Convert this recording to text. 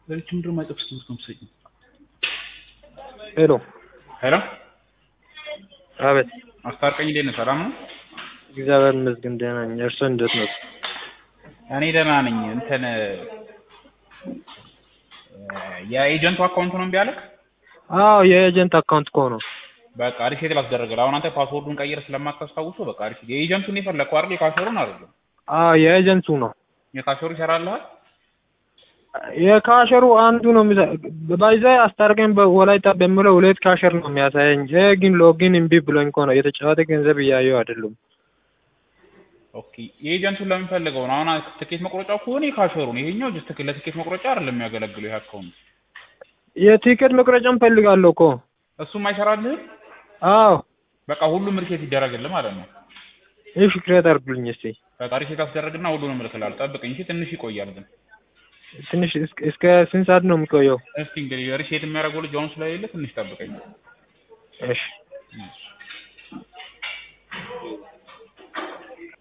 ለልጅ ምንድን ማይጠፍ ትምህርት ነው የምትሰጪው? ሄሎ ሄሎ አቤት አስታርቀኝ፣ እንዴት ነህ? ሰላም ነው? እግዚአብሔር ይመስገን ደህና ነኝ። እርስዎ እንዴት ነው? እኔ ደህና ነኝ። እንትን የኤጀንቱ አካውንት ነው እምቢ አለህ? አዎ የኤጀንት አካውንት እኮ ነው። በቃ ሪሴት ላስደረግልህ። አሁን አንተ ፓስወርዱን ቀይር ስለማታስታውሰው በቃ ሪሴት የኤጀንቱን የፈለግከው አይደል? የካሸሩን አይደለም። አዎ የኤጀንቱ ነው። የካሸሩ ይሰራልሃል? የካሸሩ አንዱ ነው የሚሳ ባይዛ አስታርቀኝ በወላይታ በሚለው ሁለት ካሸር ነው የሚያሳየኝ። ይሄ ግን ሎጊን እምቢ ብሎኝ እኮ ነው የተጫወተ ገንዘብ እያየው አይደሉም። ኦኬ የኤጀንቱን ለምን ፈልገው ነው? አሁን ትኬት መቁረጫው ከሆነ የካሸሩን፣ ይሄኛው ጀስት ለትኬት መቁረጫ አይደለም የሚያገለግለው ይሄ አካውንት። የቲኬት መቁረጫም ፈልጋለሁ እኮ። እሱም አይሰራልህም? አዎ በቃ ሁሉም ሪሴት ይደረግልህ ማለት ነው። እሺ ክሬት አድርጉልኝ እስቲ። በቃ ሪሴት አስደረግና ሁሉንም እልክልሃለሁ። ጠብቀኝ እሺ። ትንሽ ይቆያል ግን ትንሽ እስከ- እስከ ስንት ሰዓት ነው የሚቆየው? እስቲ እንግዲህ ሪሴት የሚያደርገው ልጅ አሁን ስለሌለ ትንሽ ጠብቀኝ። እሺ እሺ